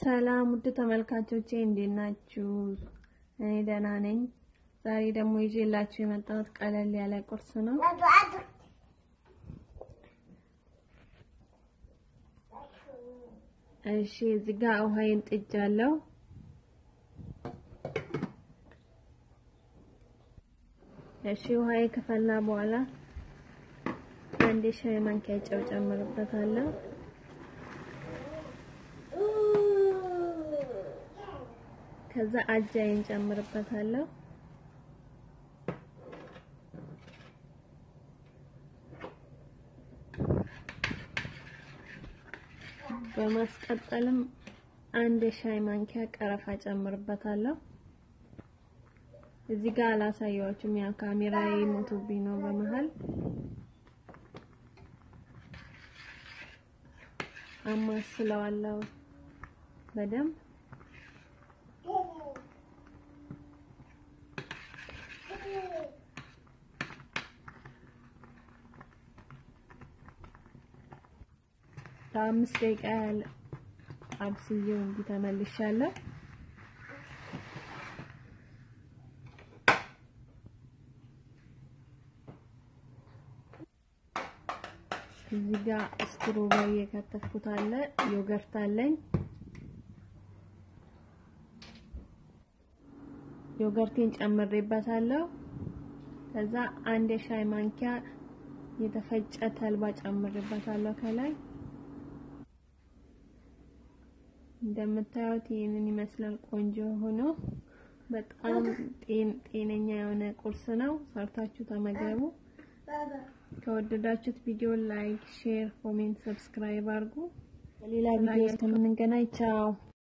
ሰላም ውድ ተመልካቾቼ እንዴት ናችሁ? እኔ ደህና ነኝ። ዛሬ ደግሞ ይዤላችሁ የመጣሁት ቀለል ያለ ቁርስ ነው። እሺ እዚህ ጋር ውሃዬን ጥጃለሁ። እሺ ውሃዬ ከፈላ በኋላ አንድ የሻይ ማንኪያ ጨው ጨምርበታለሁ። ከዛ አጃዬን ጨምርበታለሁ። በማስቀጠልም አንድ የሻይ ማንኪያ ቀረፋ ጨምርበታለሁ። እዚህ ጋር አላሳያችሁም፣ ያ ካሜራዬ ሞቶብኝ ነው በመሃል። አማስለዋለሁ በደንብ ለአምስት ደቂቃ ያህል አብስዬው እንዲህ ተመልሻለሁ። እዚህ ጋር ስትሮበሪ የከተፍኩት አለ፣ ዮገርት አለኝ። ዮገርቴን ጨምሬበታለሁ። ከዛ አንድ የሻይ ማንኪያ የተፈጨ ተልባ ጨምሬበታለሁ ከላይ እንደምታዩት ይህንን ይመስላል። ቆንጆ ሆኖ በጣም ጤነኛ የሆነ ቁርስ ነው። ሰርታችሁ ተመገቡ። ከወደዳችሁት ቪዲዮ ላይክ፣ ሼር፣ ኮሜንት፣ ሰብስክራይብ አድርጉ። በሌላ ቪዲዮ እስከምንገናኝ ቻው።